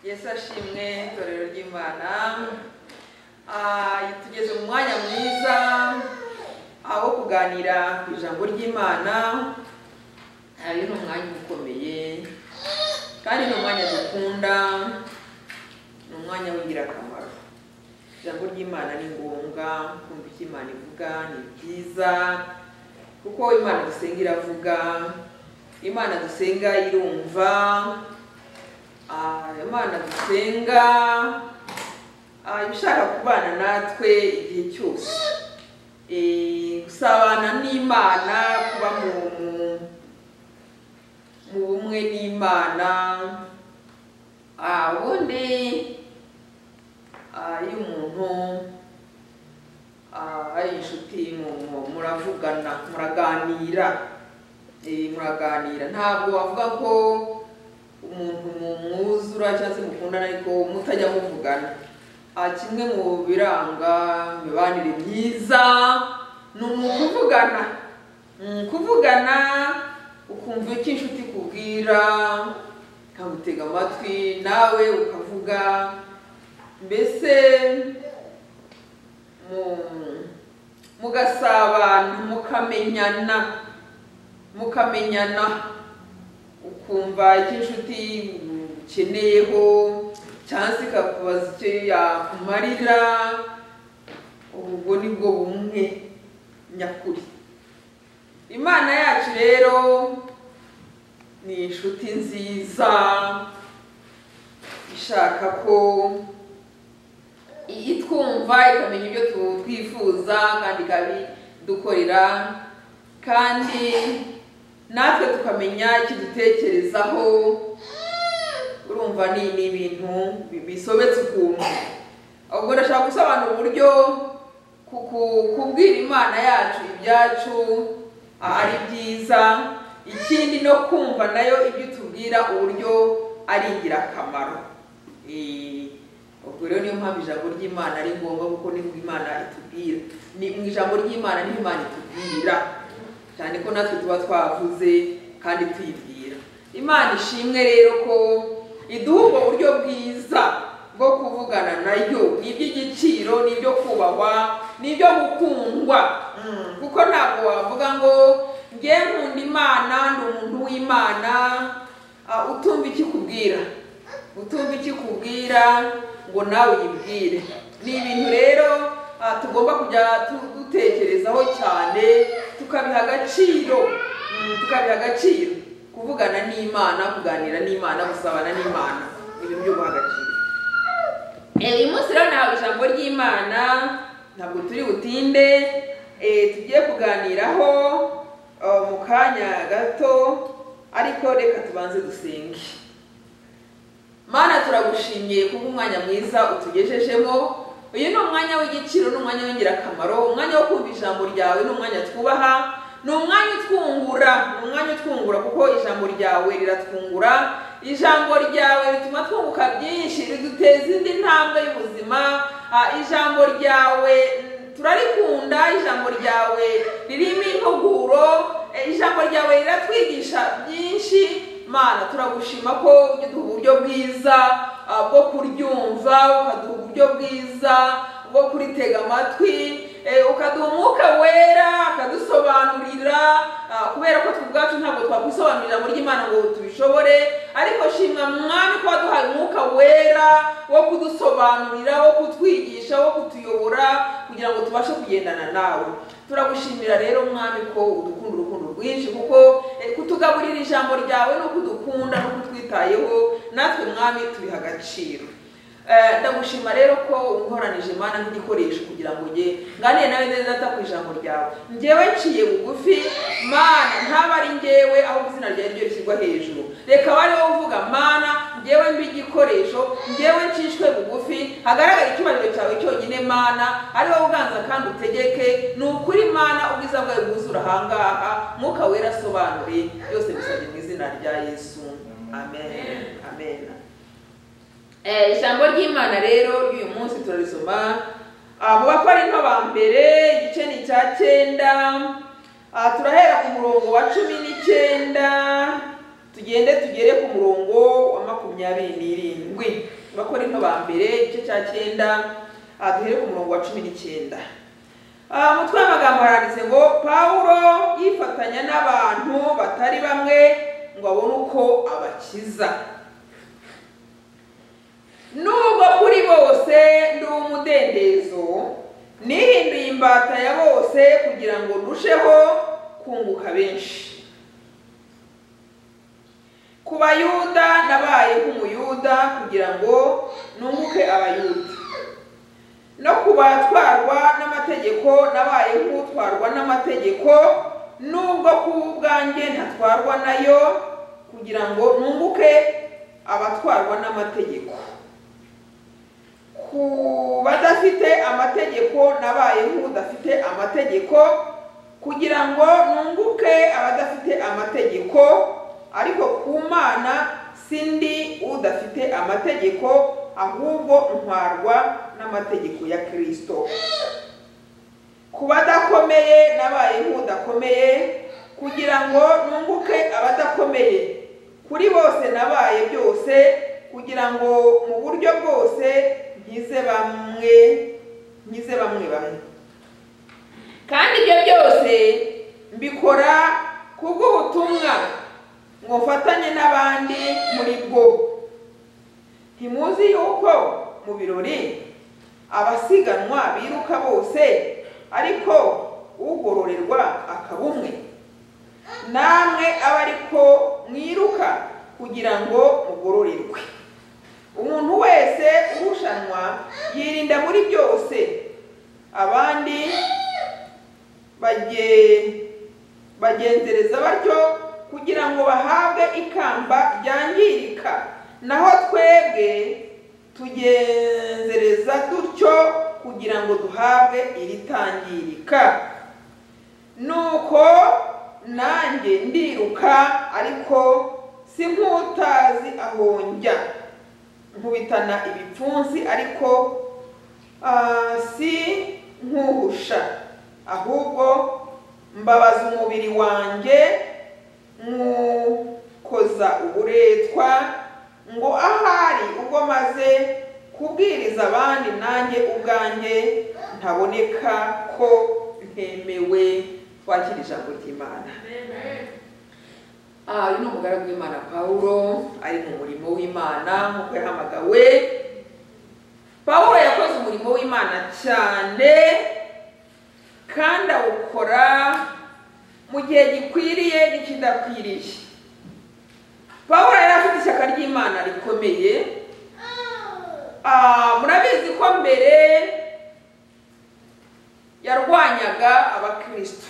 yesu ashimwe itorero ry'imana Ah, tugeze mu mwanya mwiza ah, wo kuganira ku ijambo ry'imana Ah, uyu ni umwanya ukomeye kandi ni umwanya dukunda ni umwanya w'ingirakamaro ijambo ry'imana ni ngombwa kumva icyo imana ivuga ni byiza kuko imana dusenga iravuga imana dusenga irumva ah, imana dusenga ah, iba ishaka kubana natwe igihe cyose Eh, gusabana n'imana kuba mu mu- mu bumwe n'imana ah, ubundi ah, iyo umuntu ah, ari inshuti mu- mu- muravugana muraganira Eh, muraganira ntabwo wavuga ko umuntu mumwuzura cyangwa se mukundana ariko mutajya muvugana Ah, kimwe mu biranga imibanire myiza ni ukuvugana kuvugana ukumva icyo inshuti ikubwira ukagutega amatwi nawe ukavuga mbese mu- mugasabana mukamenyana mukamenyana ukumva icyo inshuti ukeneyeho cyangwa se ikakubaza icyo yakumarira ubwo ni bwo bumwe nyakuri imana yacu rero ni inshuti nziza ishaka ko itwumva ikamenya ibyo tu- twifuza kandi ikabidukorera kandi natwe tukamenya ikidutekerezaho urumva ni ni ibintu bi- bisobetse ukuntu ubwo ndashaka gusobanura uburyo ku- ku- kubwira imana yacu ibyacu a- ari byiza ikindi no kumva nayo ibyo tubwira uburyo ari ingirakamaro Eh, ubwo rero niyo mpamvu ijambo ry'imana ari ngombwa kuko nibwo imana itubwira ni mu ijambo ry'imana niho imana itubwira cyane ko natwe tuba twavuze kandi tuyibwira imana ishimwe rero ko iduha ubwo buryo bwiza bwo kuvugana nayo ni iby'igiciro ni ibyo kubahwa ni ibyo gukundwa Mm, kuko ntabwo wavuga ngo nge nkunda imana ni umuntu w'imana ah, utumva icyo ikubwira utumva icyo ikubwira ngo nawe uyibwire ni ibintu rero ah, tugomba kujya tu- dutekerezaho cyane tukabiha agaciro Mm, tukabiha agaciro kuvugana n'imana kuganira n'imana gusabana n'imana ni ibintu byo guha agaciro Eh, uyu munsi rero ntabwo ijambo ry'imana ntabwo turi butinde eh, tugiye kuganiraho eh, mu kanya gato ariko reka tubanze dusenge mana turagushimiye kuba umwanya mwiza utugejejemo uyu ni umwanya w'igiciro ni umwanya w'ingirakamaro umwanya wo kumva ijambo ryawe ni umwanya twubaha ni umwanya utwungura ni umwanya utwungura kuko ijambo ryawe riratwungura ijambo ryawe rituma twunguka byinshi riduteza indi ntambwe y'ubuzima Ah, ijambo ryawe mm, turarikunda ijambo ryawe ririmo impuguro Eh, ijambo ryawe riratwigisha byinshi mana turagushima ko uduha uburyo bwiza ah, bwo kuryumva ukaduha uburyo bwiza bwo kuritega amatwi eh, ukaduha umwuka wera akadusobanurira ah, kubera ko twe ubwacu ntabwo twakwisobanurira muri ry'imana ngo tubishobore ariko shimwa mwami ko waduhaye umwuka wera wo kudusobanurira wo kutwigisha wo kutuyobora kugira ngo tubashe kugendana nawe turagushimira rero mwami ko udukunda urukundo rwinshi kuko eh, kutugaburira ijambo ryawe ni ukudukunda no kutwitayeho natwe mwami tubiha agaciro Eh, ndagushima rero ko unkoranije imana nk'igikoresho kugira ngo nge nganire nawe neza data ku ijambo ryawe njyewe nciye bugufi mana ntaba ari njyewe ahubwo izina ryawe ryo rishyirwa hejuru reka bari wowe uvuga mana njyewe mbe igikoresho njyewe ncishwe bugufi hagaragara icyubahiro cyawe cyonyine mana ari wowe uganza kandi utegeke ni ukuri mana ubwiza bwawe bwuzura ahangaha mwuka wera asobanure byose bisabye mu izina rya yesu amen amen Eh, ijambo ry'imana rero ry'uyu munsi turarisoma Ah, mu bakorinto ba mbere igice ni icya cyenda Ah, turahera ku murongo wa cumi n'icyenda tugende tugere ku murongo wa makumyabiri makumyabiri n'irindwi abakorinto ba mbere igice cya cyenda aha duhere ku murongo wa cumi n'icyenda Ah, umutwe w'amagambo haranditse ngo pawulo yifatanya n'abantu batari bamwe ngo abone uko abakiza nubwo kuri bose ndi umudendezo nihinduye imbata ya bose kugira ngo ndusheho kunguka benshi ku bayuda nabaye nk'umuyuda kugira ngo nunguke abayuda no ku batwarwa n'amategeko nabaye nk'utwarwa n'amategeko nubwo ku bwanjye ntatwarwa nayo kugira ngo nunguke abatwarwa n'amategeko ku badafite amategeko nabaye nk'udafite amategeko kugira ngo nunguke abadafite amategeko ariko ku mana sindi udafite amategeko ahubwo ntwarwa n'amategeko ya kirisito ku badakomeye nabaye nk'udakomeye kugira ngo nunguke abadakomeye kuri bose nabaye byose kugira ngo mu buryo bwose nkize bamwe nkize bamwe bamwe kandi ibyo byose mbikora kubw'ubutumwa ngo mfatanye n'abandi muri bwo ntimuzi yuko mu birori abasiganwa biruka bose ariko ugororerwa akaba umwe namwe aba ariko mwiruka kugira ngo mugororerwe umuntu wese urushanwa yirinda muri byose abandi bage- bagenzereza batyo kugira ngo bahabwe ikamba ryangirika naho twebwe tugenzereza dutyo kugira ngo duhabwe iritangirika nuko nanjye ndiruka ariko si nk'utazi aho njya nkubitana ibipfunsi ariko ah, si nkuhusha ahubwo mbabaza umubiri wanjye nkukoza uburetwa ngo ahari ubwo maze kubwiriza abandi nanjye ubwanjye ntaboneka ko ntemewe twakira ijambo ry'imana aha uyu ni umugaragu w'imana pawulo ari mu murimo w'imana nk'uko yahamagawe pawulo yakoze umurimo w'imana cyane kandi awukora mu gihe gikwiriye n'ikidakwiriye pawulo yari afite ishyaka ry'imana rikomeye Ah, murabizi ko mbere yarwanyaga abakristo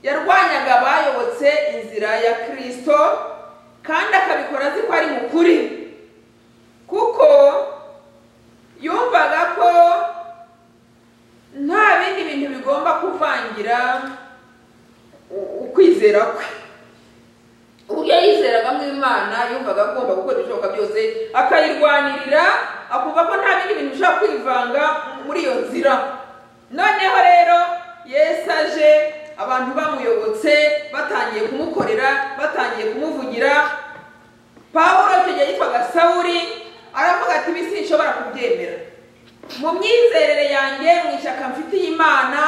yarwanyaga abayobotse inzira ya kirisito kandi akabikora azi ko ari mu kuri kuko yumvaga ko nta bindi bintu bigomba kuvangira u- ukwizera kwe uburyo yizeragamo imana yumvaga agomba gukora ibishoboka byose akayirwanirira akumva ko nta bindi bintu bishobora kwivanga muri iyo nzira noneho rero yesu aje abantu bamuyobotse batangiye kumukorera batangiye kumuvugira pawulo icyo gihe yitwaga sawuri aravuga ati ibi sinshobora kubyemera mu myizerere yanjye mu ishyaka mfitiye imana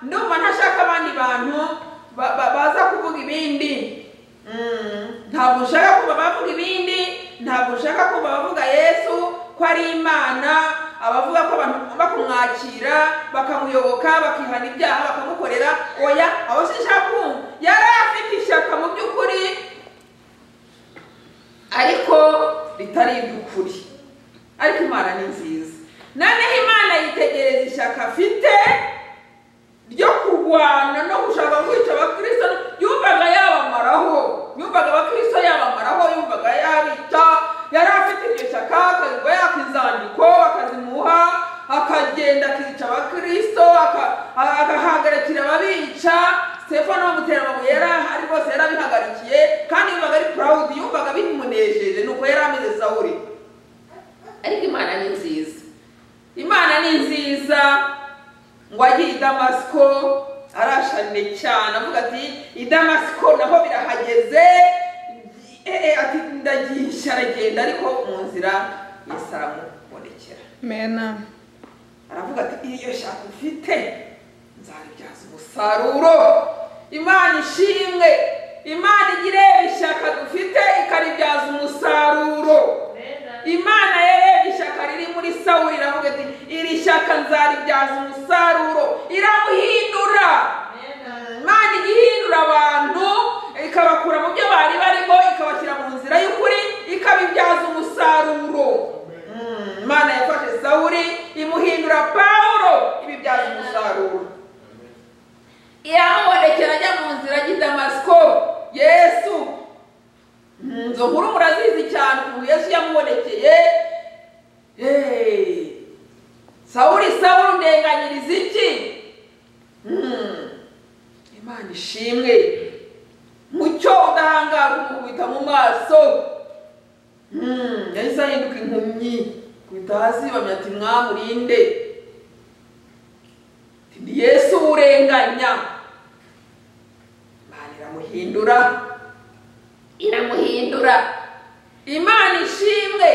ndumva ntashaka abandi bantu ba- ba- baza kuvuga ibindi Mm, ntabwo nshaka kuba bavuga ibindi ntabwo nshaka kuba bavuga yesu ko ari imana abavuga ko abantu bagomba kumwakira bakamuyoboka bakihana ibyaha bakamukorera oya abo sinshaka kumva yari afite ishyaka mu by'ukuri ariko ritari iry'ukuri ariko imana ni nziza noneho imana yitegereza ishyaka afite ryo kurwana no gushaka kwica abakristo yumvaga yabamaraho yumvaga abakristo yabamaraho yumvaga yabica yari afite iryo shyaka akagwa yaka inzandiko akazimuha akagenda akica abakristo aka- a- agahagarikira ababica stefano bamutera amabuye yari ahari rwose yari abihagarikiye kandi yumvaga ari proud yumvaga bimunejeje nuko yari ameze sawuri ariko imana ni nziza imana ni nziza ngo agiye i damasiko arashane cyane avuga ati i damasiko naho birahageze eee ati ndagisha aragenda ariko mu nzira yesi aramubonekera mena aravuga ati iyo shaka ufite nzabibyaza umusaruro imana ishimwe imana igire ishyaka dufite ikaribyaza umusaruro imana yewe ishyaka riri muri sawuri iravuga iti iri shyaka nzaribyaza umusaruro iramuhindura imana ijya ihindura abantu ikabakura mu byo bari barimo ikabashyira mu nzira y'ukuri ikabibyaza umusaruro Mm, imana yafashe sawuri imuhindura pawulo ibibyaza umusaruro iramubonekera ajya mu nzira y'i damasiko yesu Mm, izo nkuru murazizi cyane ukuntu yesu yamubonekeye Hey! sawuri sawuri ndenganyiriza iki Mm, imana ishimwe mucyo udahangara ukubita mu maso Mm, yahise ahinduka impumyi kubita hasi bamenya ati mwamurinde Ati, ni yesu urenganya imana iramuhindura iramuhindura imana ishimwe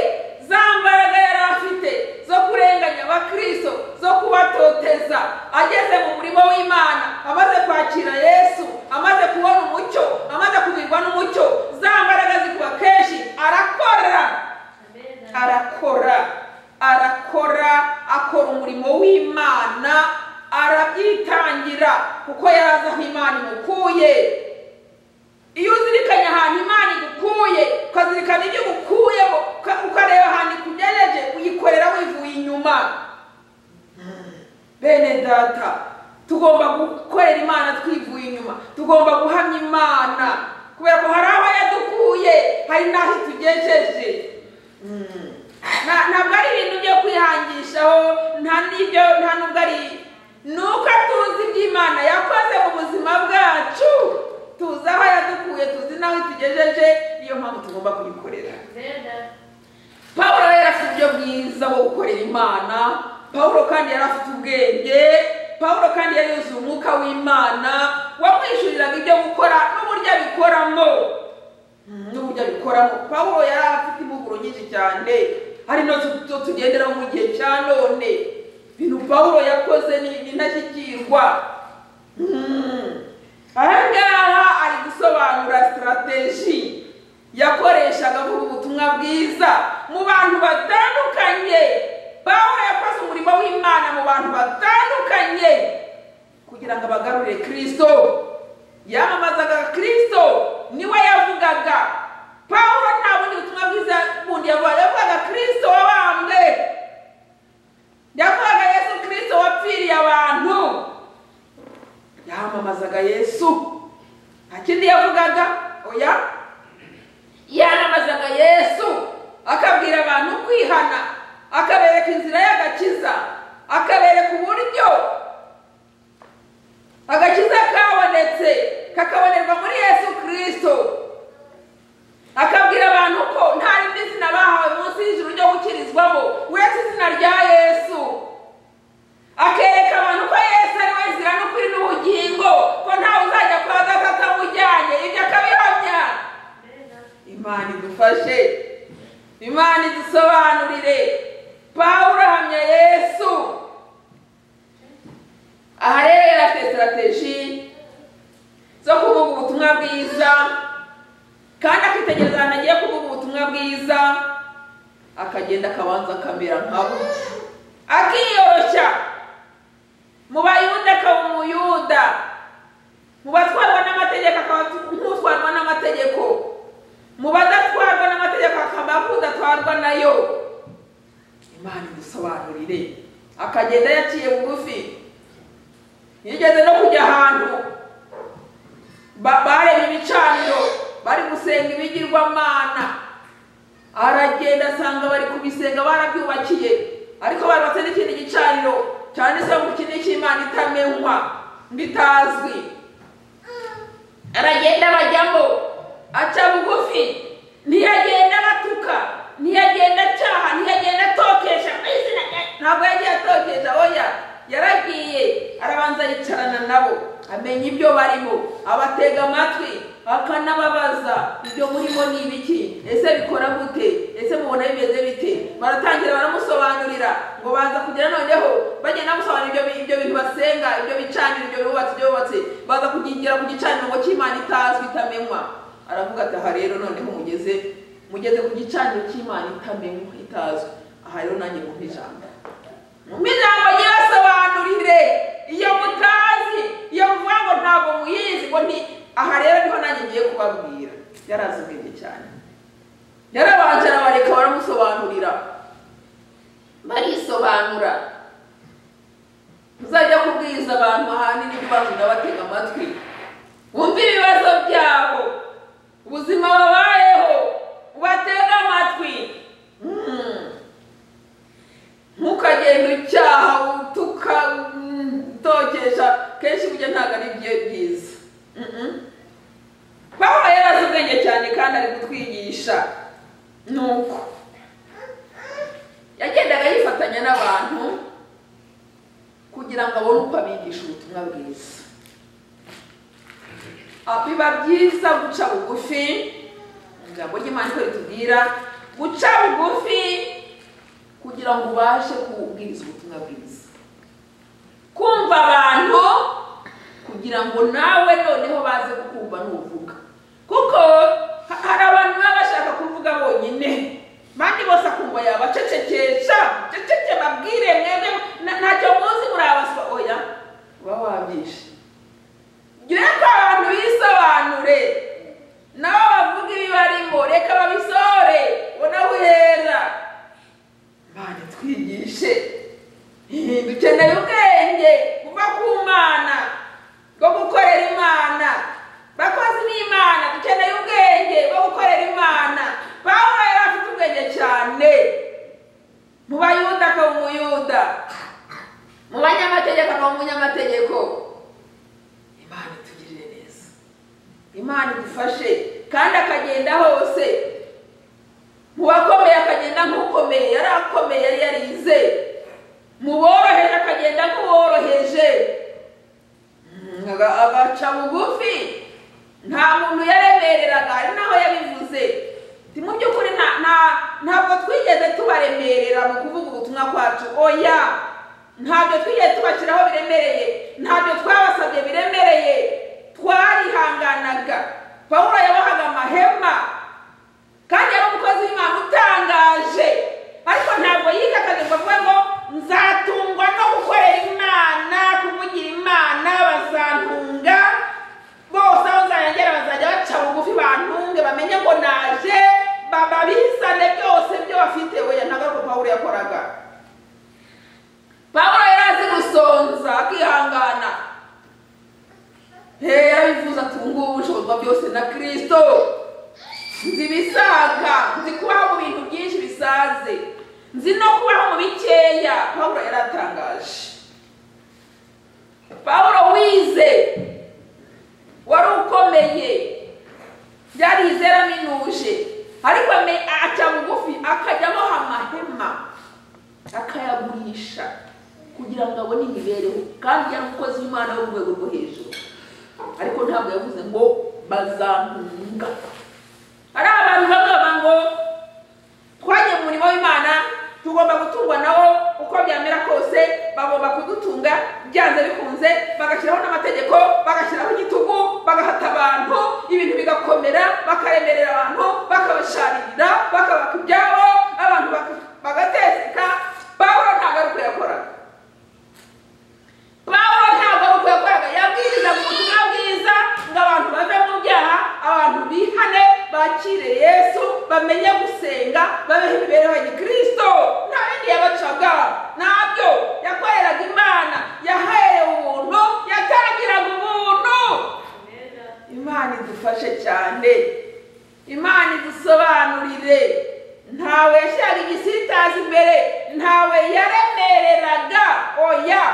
za mbaraga yari afite zo kurenganya abakristo zo kubatoteza ageze mu murimo w'imana amaze kwakira yesu amaze kubona umucyo amaze kubirwa n'umucyo za mbaraga zikuba kenshi arakora arakora arakora akora umurimo w'imana arabyitangira kuko yari azi aho imana imukuye iyo uzirikanye ahantu imana igukuye ukazirikana ibyo igukuyemo uka- ukareba ahantu ikugejeje uyikorera wivuye inyuma bene data tugomba gukorera imana twivuye inyuma tugomba guhamya imana kubera ko hari aho yadukuye hari n'aho itugejeje Mm. Na- ntabwo ari ibintu byo kwihangishaho nta n'ibyo nta n'ubwo ari ni uko tuzi iby'imana yakoze mu buzima bwacu tuzi aho yadukuye tuzi n'aho itugejeje niyo mpamvu tugomba kuyikorera pawulo yari afite uburyo bwiza bwo gukorera imana pawulo kandi yari afite ubwenge pawulo kandi yari yuzuye umwuka w'imana wamwishyuriraga ibyo gukora n'uburyo abikoramo Mm, n'uburyo abikoramo pawulo yari afite impuguro nyinshi cyane hari no tugenderaho mu gihe cya none ibintu pawulo yakoze ni ni intashyikirwa Mm. ahangaha ari gusobanura sitarateji yakoreshaga avuga ubutumwa bwiza mu bantu batandukanye pawulo yakoze umurimo w'imana mu bantu batandukanye kugira ngo abagarure kirisito yamamazaga kirisito niwe yavugaga pawulo nta bundi butumwa bwiza bundi yavugaga yavugaga kirisito wabambwe yavugaga yesu kirisito wapfiriye abantu yamamazaga yesu nta kindi yavugaga oya yanamazaga yesu akabwira abantu kwihana akabereka inzira y'agakiza akabereka uburyo agakiza kabonetse kakabonerwa muri yesu kirisito akabwira abantu ko nta rindi zina bahawe munsi y'ijuru ryo gukirizwamo uretse izina rya yesu akereka abantu ko yesu ari we nzira n'ukuri n'ubugingo ko ntawe uzajya kwa data atamujyanye ibyo akabihamya imana idufashe imana idusobanurire pawulo ahamya yesu aha rero yari afite sitarateji zo kuvuga ubutumwa bwiza kandi akitegereza ahantu agiye kuvuga ubutumwa bwiza akagenda akabanza akamera nkabo akiyoroshya mu bayuda akaba umuyuda mu batwarwa n'amategeko akaba nk'utwarwa n'amategeko mu badatwarwa n'amategeko akaba akudatwarwa nayo imana idusobanurire akagenda yaciye bugufi yigeze no kujya ahantu Ba- bareba ibicaniro bari gusenga ibigirwamana aragenda asanga bari kubisenga barabyubakiye ariko barubatse n'ikindi gicaniro cyanditseho ngo iki ni icy'imana itamenywa ngo itazwi aragenda bajyamo aca bugufi ntiyagenda batuka ntiyagenda cyaha ntiyagenda atokesha mu izina rya ntabwo yagiye atokesha oya yaragiye arabanza yicarana nabo amenya ibyo barimo abatega amatwi akanababaza ibyo murimo ni ibiki ese bikora gute ese mubona bimeze bite baratangira baramusobanurira ngo baza kugera noneho bagenda bamusobanurira ibyo bi- ibyo bintu basenga ibyo bicaniro ibyo bubatse ibyo bubatse baza kugira ku gicaniro ngo cy'imana itazwi itamenywa aravuga ati aha rero noneho mugeze mugeze ku gicaniro cy'imana itamenywa itazwi aha rero nanjye mu ijambo mu ijambo nyirasobanurire iyo mutazi iyo muvuga ngo ntabwo muyizi ngo nti aha rero niho nanjye ngiye kubabwira yarazi ubwenge cyane yarabanje arabareka baramusobanurira barisobanura uzajya kubwiriza abantu ahanini ibibazo ndabatega amatwi wumve ibibazo byabo ubuzima babayeho ubatege amatwi Mm. ntukagende ucyaha utuka utokesha kenshi burya ntabwo ari byo byiza Mm-mm. pawulo yari azi ubwenge cyane kandi ari kutwigisha ni uko yagendaga yifatanya n'abantu kugira ngo abone uko abigisha ubutumwa bwiza Ah, biba byiza guca bugufi ijambo ry'imana niko ritubwira guca bugufi kugira ngo ubashe kubwiriza ubutumwa bwiza kumva abantu kugira ngo nawe noneho baze kukumva n'uvuga kuko ha- hari abantu baba bashaka kuvuga bonyine bandi bose akumva yabacecekesha ceceke babwire mwebwe na- ntacyo muzi muri abaswa oya uba wabyishe reka abantu bisobanure nabo bavuga ibibarimo reka babisohore ubonaho uhera Mana twigishe dukeneye ubwenge kuva ku mana bwo gukorera imana bakozi b'imana dukeneye ubwenge bwo gukorera imana pawulo yari afite ubwenge cyane mu bayuda akaba umuyuda mu banyamategeko akaba umunyamategeko imana itugirire neza imana idufashe kandi akagenda hose mu bakomeye akagenda nk'ukomeye yari akomeye yari yarize mu boroheje akagenda nk'uworoheje Mm, aga- agaca bugufi nta muntu yaremereraga ari naho yabivuze Ati, mu by'ukuri nta- nta- ntabwo twigeze tubaremerera mu kuvuga ubutumwa kwacu oya ntabyo twigeze tubashyiraho biremereye ntabyo twabasabye biremereye twarihanganaga pawulo yabahaga amahema kandi yari umukozi w'imana utangaje ariko ntabwo yikakaga ngo avuge ngo nzatungwa no gukorera imana kuvugira imana bazantunga bose aho nzarengera bazajya baca bugufi bantunge bamenye ngo naje baba bizane byose byo bafite oya ntabwo ari uko pawulo yakoraga pawulo yari azi gusonza akihangana he yarabivuze ati ubu ngubu ushobozwa byose na kirisito nzi ibisaga nzi kubaho mu bintu byinshi bisaze nzi no kubaho mu bikeya pawulo yaratangaje pawulo wize wari ukomeye byari izera minuje ariko ame- aca bugufi akajyamo amahema akayagurisha kugira ngo abone imibereho kandi yari umukozi w'imana wo mu rwego rwo hejuru ariko ntabwo yavuze ngo bazahunga hari abantu bavuga ngo twajya mu murimo w'imana tugomba gutungwa nawo uko byamera kose bagomba kudutunga byanze bikunze bagashyiraho n'amategeko bagashyiraho igitugu bagahata abantu ibintu bigakomera bakaremerera abantu bakabasharirira bakabaka ibyabo abantu baka- bagateseka pawulo ntabwo ari uko yakoraga pawulo ntabwo ari uko yakoraga yabwirizaga ubutumwa bwiza ngo abantu bave mu byaha abantu bihane bakire yesu bamenye gusenga babeho imibereho ya gikirisito nta bindi yabacaga ntabyo yakoreraga imana yaherewe ubuntu yatangiraga ubuntu imana idufashe cyane imana idusobanurire ntawe yashyiraga igisitazi imbere ntawe yaremereraga oya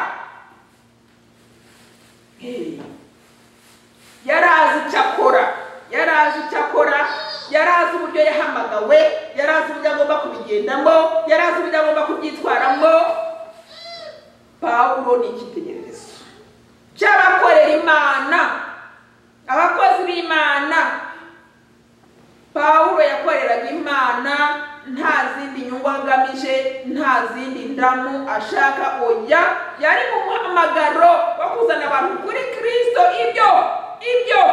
Hey. yari azi icyo akora yari azi icyo akora yari azi uburyo yahamagawe yari azi uburyo agomba kubigendamo yari azi uburyo agomba kubyitwaramo pawulo ni icyitegererezo cy'abakorera imana abakozi b'imana pawulo yakoreraga imana nta zindi nyungu agamije nta zindi ndamu ashaka oya yari mu muhamagaro wo kuzana abantu kuri kirisito ibyo ibyo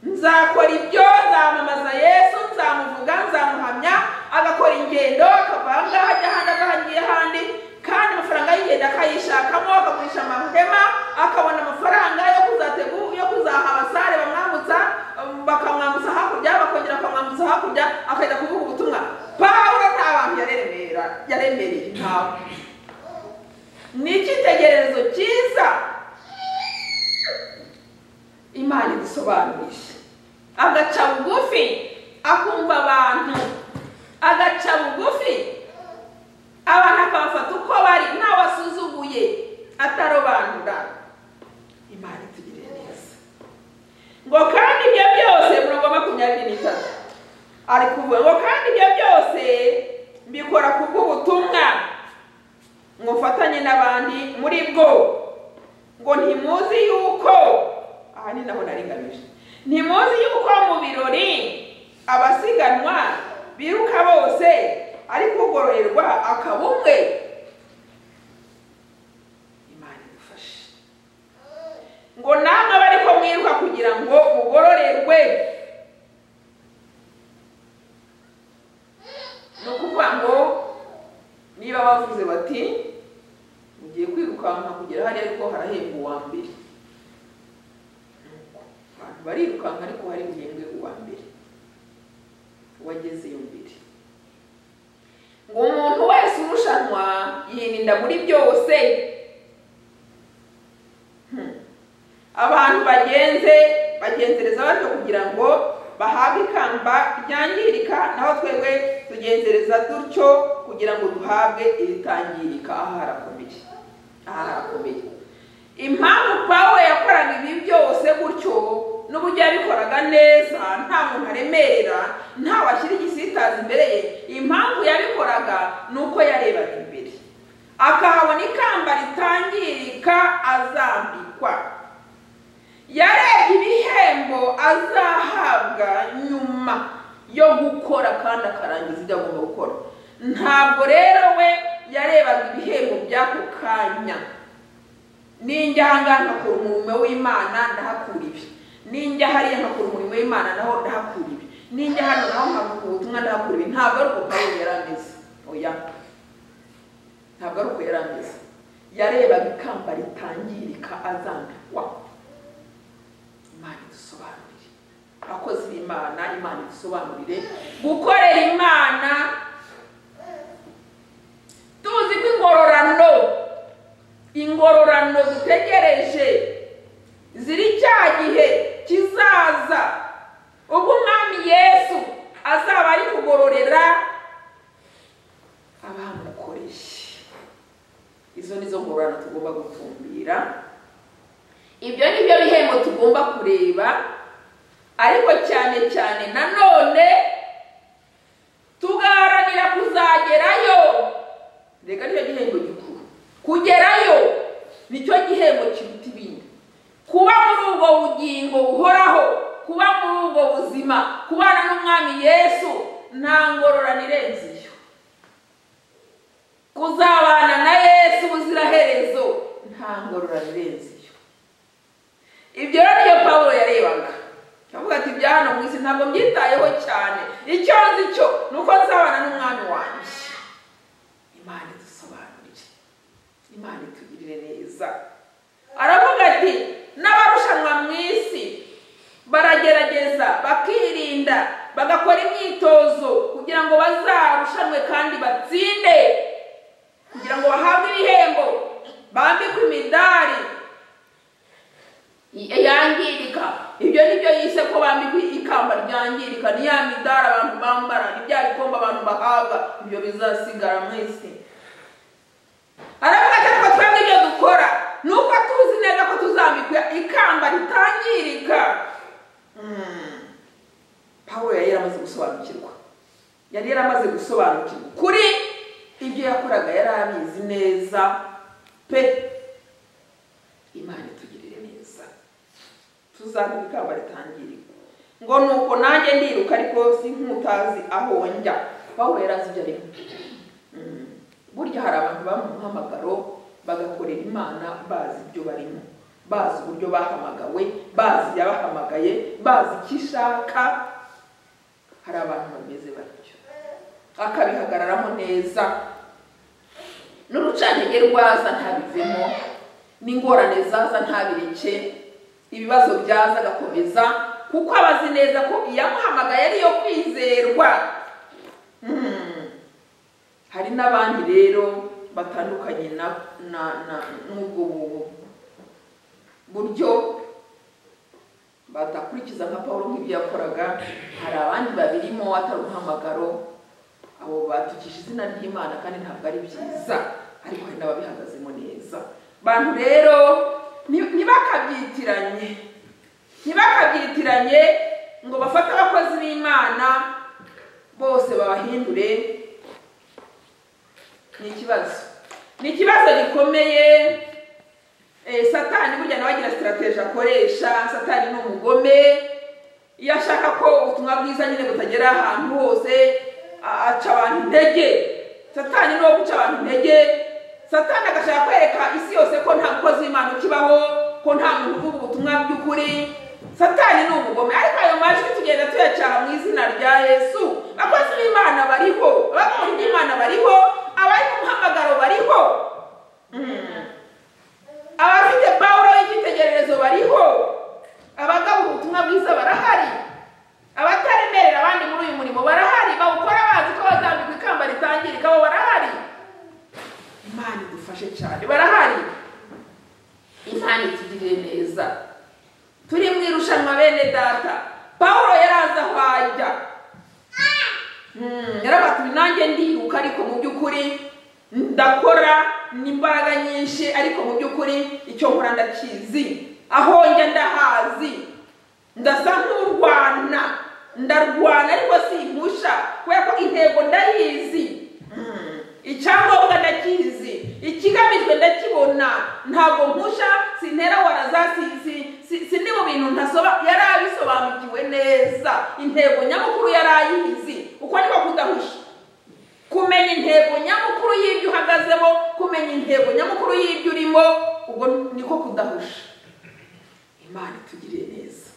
nzakora ibyo nzamamaza yesu nzamuvuga nzamuhamya agakora ingendo akava aha ngaha ajya ahandi ava ahangiye ahandi kandi amafaranga y'ingendo akayishakamo akagurisha amahema akabona amafaranga yo kuzategu yo kuzaha abasare bamwambutsa um, bakamwambutsa hakurya bakongera bakamwambutsa hakurya akajya kuvuga ubutumwa pawulo nta bantu yaremera yaremereye ntawe ni icyitegererezo cyiza imana idusobanurije agaca bugufi akumva abantu agaca bugufi abantu akabafata uko bari ntawe asuzuguye atarobanura imana itugirira neza ngo kandi ibyo byose murongo wa makumyabiri n'itatu ari kuvuga ngo kandi ibyo byose mbikora kubw'ubutumwa mfatanye n'abandi muri bwo ngo ntimuzi yuko aha ni naho naringamije ntimuzi yuko mu birori abasiganwa biruka bose ariko ugororerwa akaba umwe imana idufashe ngo namwe abe ariko mwiruka kugira ngo mugororerwe ni ukuvuga ngo niba bavuze bati mugiye kwirukanka kugera hariya ariko harahembwa uwa mbere abantu barirukanka ariko hari buhembwe uwa mbere uwagezeyo mbere ngo umuntu wese urushanwa yirinda muri byose Hmm. abantu bagenze bagenzereza batyo kugira ngo bahabwe ikamba ryangirika naho twebwe tugenzereza dutyo kugira ngo duhabwe iritangirika aha harakomeye aha harakomeye impamvu pawulo yakoraga ibi byose gutyo n'uburyo yabikoraga neza nta muntu aremerera nta washyira igisitazi imbere ye impamvu yabikoraga ni uko yarebaga imbere akahabona ikamba ritangirika azambikwa yarebye ibihembo azahabwa nyuma yo gukora kandi akarangiza ibyo agomba gukora ntabwo rero we yarebaga ibihembo by'ako kanya ninjya ahangaha nkakora umurimo w'imana ndahakura ibi ninjya hariya nkakora umurimo w'imana naho ndahakura ibi ninjya hano naho nkakura ubutumwa ndahakura ibi ntabwo ari uko pawulo yari ameze oya ntabwo ari uko yari ameze yarebaga ikamba ritangirika azambikwa imana idusobanurire abakozi b'imana imana idusobanurire gukorera imana tuzi ko ingororano ingororano dutegereje ziri cya gihe kizaza ubwo umwami yesu azaba ari kugororera abamukoreshe izo ni zo ngororano tugomba gutumbira ibyo ni byo bihembo tugomba kureba ariko cyane cyane nanone tugaharanira kuzagerayo reka nicyo gihembo gikuru kugerayo nicyo gihembo kiruta ibindi kuba muri ubwo bugingo buhoraho kuba muri ubwo buzima kubana n'umwami yesu nta ngororano irenze iyo kuzabana na yesu ubuziraherezo nta ngororano irenze iyo ibyo rero niyo pawulo yarebaga avuga ati ibya hano mu isi ntabwo mbyitayeho cyane icyo nzi cyo ni uko nzabana n'umwami wanjye imana idusobanurire imana itugirire neza aravuga ati n'abarushanwa mu isi baragerageza bakirinda bagakora imyitozo kugira ngo bazarushanwe kandi batsinde kugira ngo bahabwe ibihembo bambikwe imidari yangirika ibyo ni byo yise ko bambikwa ikamba ryangirika ni ya midari abantu bambara ni bya bikombe abantu bahabwa ibyo bizasigara mu isi aravuga cyangwa twebwe ibyo dukora ni uko tuzi neza ko tuzambikwa ikamba ritangirika pawulo yari yaramaze gusobanukirwa yari yaramaze gusobanukirwa kuri ibyo yakoraga yari abizi neza pe imana itugirire neza tuzagura ikamba ritangirika ngo ni uko nanjye ndiruka ariko si nk'utazi aho njya pawulo yari azi ibyo ari Mm. burya hari abantu baba mu muhamagaro bagakorera imana bazi ibyo barimo bazi uburyo bahamagawe bazi yabahamagaye bazi icyo ishaka hari abantu bameze batyo akabihagararamo neza n'urucantege rwaza ntabivemo n'ingorane zaza ntabireke ibibazo byaza agakomeza kuko aba azi neza ko iyamuhamagaye ariyo kwizerwa Mm. hari n'abandi rero batandukanye na na na n'ubwo bu- buryo badakurikiza nka paul nk'ibyo yakoraga hari abandi babirimo atari umuhamagaro abo batukisha izina ry'imana kandi ntabwo ari byiza ariko hari n'ababihagazemo neza bantu rero ni- ntibakabyitiranye ntibakabyitiranye ngo bafate abakozi b'imana bose babahindure ni ikibazo ni ikibazo gikomeye Eh, satani burya nawe agira sitarateji akoresha satani ni umugome iyo ashaka ko ubutumwa bwiza nyine butagera ahantu hose a- aca abantu intege satani ni uwo guca abantu intege satani agashaka kwereka isi yose ko nta mukozi w'imana ukibaho ko nta muntu uvuga ubutumwa by'ukuri satani ni umugome ariko ayo majwi tugenda tuyacyaha mu izina rya yesu abakozi b'imana bariho abakora iby'imana bariho abari mu muhamagaro bariho Mm. abafite pawulo y'icyitegererezo bariho abagaba ubutumwa bwiza barahari abataremerera abandi muri uyu murimo barahari bawukora bazi ko bazambikwa ikamba ritangirika bo barahari imana idufashe cyane barahari imana itugirire neza turi mu irushanwa bene data pawulo yaraza aho ajya Mm, yarabatuye nanjye ndiruka ariko mu by'ukuri ndakora n'imbaraga nyinshi ariko mu by'ukuri icyo nkora ndakizi aho njya ndahazi ndasa nk'urwana ndarwana ariko simpusha kubera ko intego ndayizi Mm, icyangombwa ndakizi ikigamijwe ndakibona ntabwo mpusha sintera waraza si- si- si- si ni mu bintu ntasoba yari abisobanukiwe neza intego nyamukuru yari ayizi uko niko kudahusha kumenya intego nyamukuru y'ibyo uhagazemo kumenya intego nyamukuru y'ibyo urimo ubwo niko kudahusha imana itugiriye neza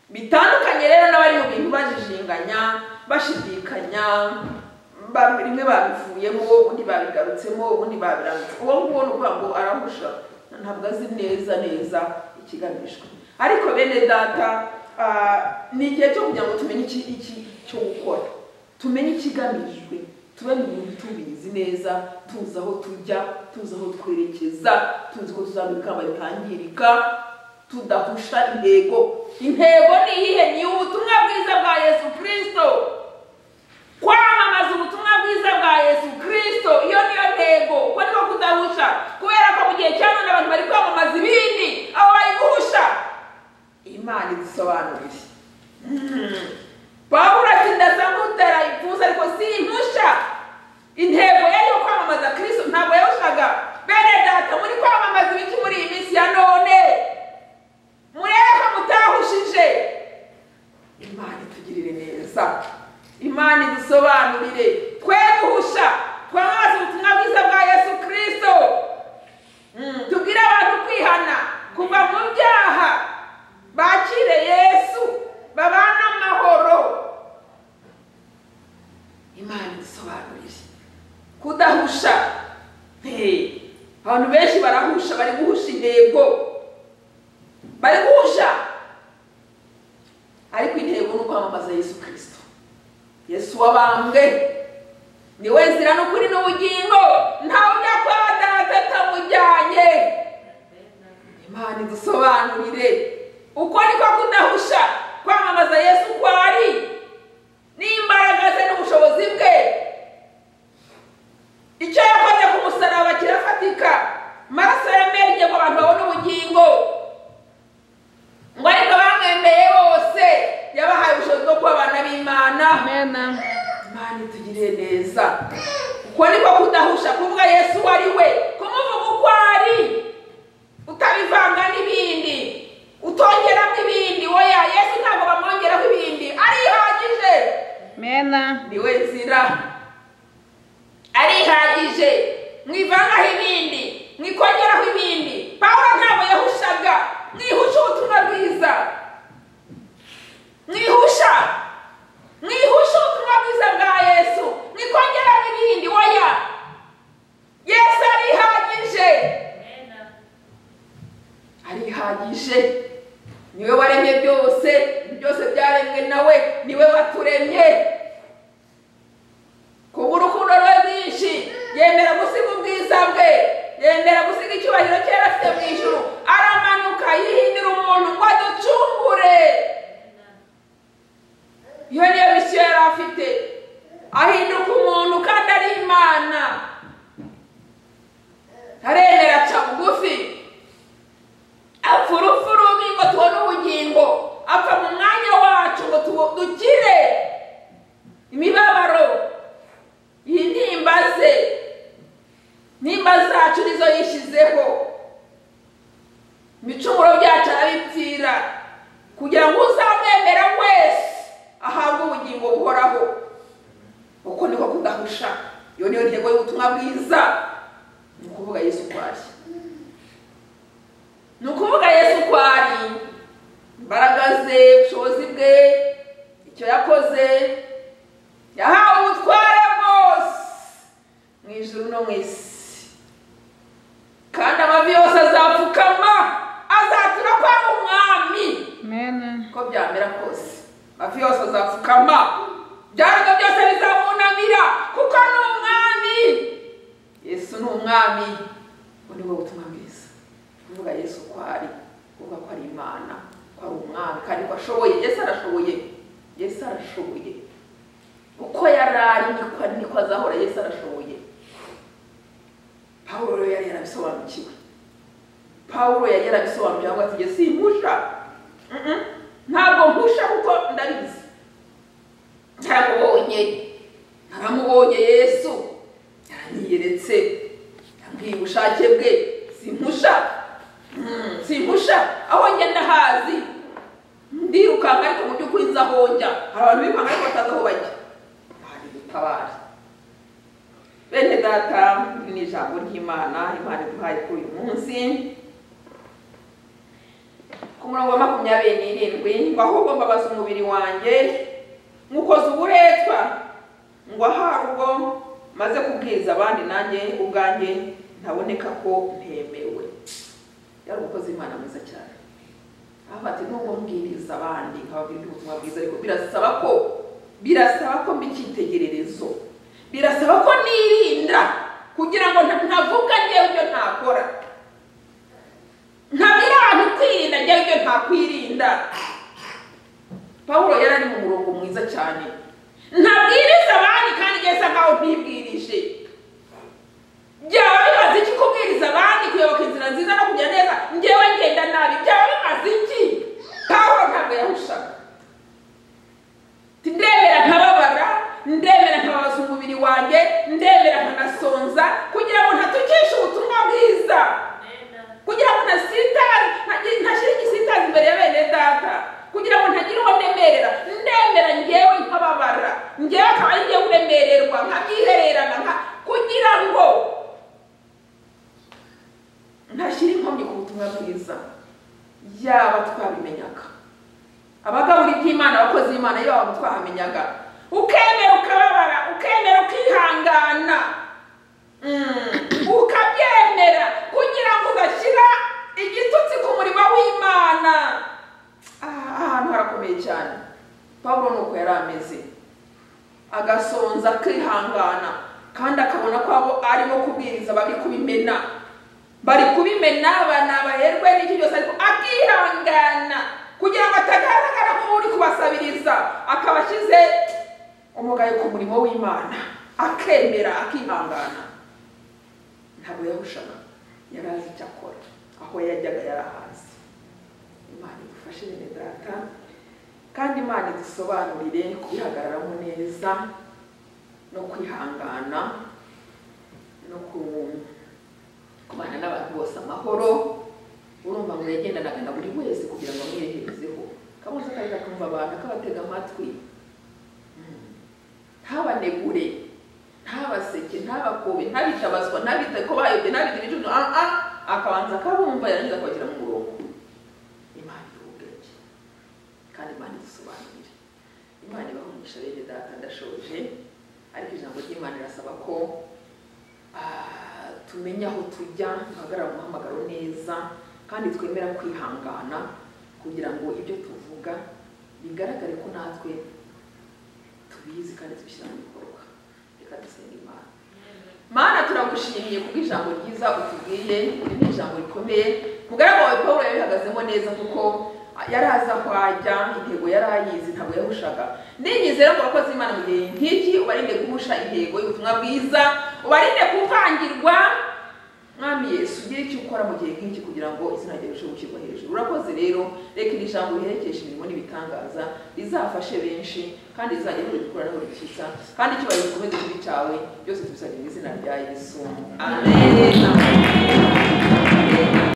bitandukanye rero n'abari mu bintu bajijinganya bashidikanya ba- rimwe babivuyemo ubundi babigarutsemo ubundi babirambitse uwo nguwo ni ukuvuga ngo arahusha ntabwo azi neza neza ikigamijwe ariko bene data ah, ni igihe cyo kugira ngo tumenye iki iki cyo gukora tumenye ikigamijwe tube mu bintu tubizi neza tuzi aho tujya tuzi aho twerekeza tuzi ko tuzamura ikamba ritangirika tudahusha intego intego ni iyihe ni ubutumwa bwiza bwa yesu kirisito kwamamaza ubutumwa bwiza bwa yesu kirisito iyo niyo ntego ko niko kudahusha kubera ko mu gihe cya none abantu bari kwamamaza ibindi abo bari guhusha imana idusobanurire Mm. pawulo ati ndasa nk'utera ipfunsi ariko si impusha intego yari yo kwamamaza kirisito ntabwo yahushaga bene data muri kwamamaza ibiki muri iyi minsi ya none murebe ko mutahushije imana itugirire neza imana idusobanurire twe guhusha twamamaze ubutumwa bwiza bwa yesu kirisito Mm, tubwire abantu kwihana kuva mu byaha bakire yesu babane amahoro imana idusobanurire kudahusha Hey, abantu benshi barahusha bari guhusha intego bari guhusha ariko intego ni ukwamamaza yesu kirisito yesu wabambwe ni we nzira n'ukuri n'ubugingo ntawe ujya kwa data atamujyanye imana idusobanurire uko niko kudahusha kwamamaza yesu uko ari n'imbaraga ze n'ubushobozi bwe icyo yakoze ku musaraba kirafatika amaraso yamenye ngo abantu babone ubugingo ngo ariko bamwemeye bose yabahaye ubushobozi bwo kuba abana b'imana Amen. imana itugirire neza uko niko kudahusha kuvuga yesu uwo ari we kumuvuga uko ari utabivanga n'ibindi utongeramo ibindi oya yesu ntabwo bamwongeraho ibindi arihagije mena ni we nzira arihagije mwivangaho ibindi mwikongeraho ibindi pawulo ntabwo yahushaga mwihusha ubutumwa bwiza mwihusha mwihusha ubutumwa bwiza bwa yesu mwikongeraho ibindi oya yesu arihagije arihagije niwe waremye byose byose byaremwe nawe niwe waturemye kubw'urukundo rwe rwinshi yemera gusiga ubwiza bwe yemera gusiga icyubahiro cye yari afite mu ijuru aramanuka yihindira umuntu ngo aducungure iyo niyo misiyo yari afite ahinduka umuntu kandi ari imana aremera aca bugufi apfa urupfu rubi ngo tubone ubugingo apfa mu mwanya wacu ngo tubu- dukire imibabaro intimba ze intimba zacu nizo yishyizeho ibicumuro byacu arabipfira kugira ngo uzamwemera wese ahabwe ubugingo buhoraho uko niko kudahusha iyo niyo ntego y'ubutumwa bwiza ni ukuvuga yesu kwashya ni ukuvuga yesu uko ari imbaraga ze ubushobozi bwe icyo yakoze yahawe ubutware bwose mu ijuru no mu isi kandi amavi yose azapfukama azatura kwa umwami mena uko byamera kose amavi yose azapfukama ibyago byose bizamunamira kuko ni umwami yesu ni umwami ubu ni bwo butumwa bwiza kuvuga yesu ko ari kuvuga ko ari imana ko ari umwami kandi ko ashoboye yesu arashoboye yesu arashoboye uko yari ari niko niko azahora yesu arashoboye pawulo rero yari yarabisobanukiwe pawulo yari yarabisobanukiwe avuga ati yesu impusha Mm-mm. ntabwo mpusha kuko ndabizi naramubonye naramubonye yesu yaranyiyeretse yambwiye ubushake bwe simpusha Mm, simpusha aho ngenda hazi ndirukanka ariko mu by'ukuri nzi aho njya hari abantu birukanka ariko batazi aho bajya hari dutabare bene data iri ni ijambo ry'imana imana iduhaye kuri uyu munsi ku murongo wa makumyabiri n'irindwi ngo ahubwo mbabaza umubiri wanjye nywukoze uburetwa ngo ahabwo maze kubwiriza abandi nanjye ubwanjye ntaboneka ko ntemewe yari umukozi w'imana mwiza cyane aho ati nubwo mbwiriza abandi nkababwira ubutumwa bwiza ariko birasaba ko birasaba ko mba icyitegererezo birasaba ko nirinda kugira ngo nta- ntavuga ngewe ibyo ntakora ntabwira abantu kwirinda njyewe ibyo ntakwirinda pawulo yari ari mu murongo mwiza cyane ntabwiriza abandi kandi njyewe isa nkaho ntibwirije byaba bimaze iki kubwiriza abandi kuyoboka inzira nziza no kujya neza njyewe ngenda nabi byaba bimaze iki pawulo ntabwo yahushaga ndemera nkababara ndemera nkababaza umubiri wanjye ndemera nkanasonza kugira ngo ntatukishe ubutumwa bwiza kugira ngo ntasitari ntagira- ntashyire igisitari imbere ya bene data kugira ngo ntagire uwo ndemerera ndemera ngewe nkababara ngewe akaba ari ngewe uremererwa nkabyihererana nka kugira ngo ntashyire inkomyi ku butumwa bwiza yaba twabimenyaga abagabura iby'imana abakozi b'imana iyo waba twahamenyaga ukemera ukababara ukemera ukihangana Mm. ukabyemera kugira ngo udashyira igitutsi ku murimo w'imana Ah, ahantu harakomeye cyane pawulo ni uko yari ameze agasonza akihangana kandi akabona ko abo arimo kubwiriza bari kubimena bari kubimena banabaherwe n'icyo cyose ariko akihangana kugira ngo atagaragara nk'uri kubasabiriza akaba ashyize umugayo ku murimo w'imana akemera akihangana ntabwo yahushaga yari azi icyo akora aho yajyaga yari ahazi imana idufashe bene data kandi imana idusobanurire kubihagararamo neza no kwihangana no ku- kubana n'abantu bose amahoro urumva mwegendanaga na buri wese kugira ngo amweherezeho akaba ntabanegure ntabaseke ntabakobe ntabitabazwa ntabite ko bayobye ntabite ibicucu ah ah akabanza akabumva yarangiza akabashyira mu murongo imana iha ubwenge kandi imana idusobanurira imana ibaha umugisha bene data ndashoje ariko ijambo ry'imana rirasaba ko ah, tumenya aho tujya duhagarara umuhamagaro neza kandi twemera kwihangana kugira ngo ibyo tuvuga bigaragare ko natwe tubizi kandi tubishyira mu bikorwa reka dusenge imana mana turagushimiye ku ijambo ryiza utubwiye iri ni ijambo rikomeye mugaragu wawe paul yarihagazemo neza kuko yari azi aho ajya intego yari ayizi ntabwo yahushaga ninyizera ko abakozi b'imana mu gihe nk'iki ubarinde guhusha intego y'ubutumwa bwiza ubarinde kuvangirwa mwami yesu ugire icyo ukora mu gihe nk'iki kugira ngo izina ryawe rirusheho gushyirwa hejuru urakoze rero reka iri jambo riherekeshe imirimo n'ibitangaza rizafashe benshi kandi rizajya buri gukora no buri cyiza kandi icyubahiro gikomeze kuba icyawe byose tubisabye mu izina rya yesu amen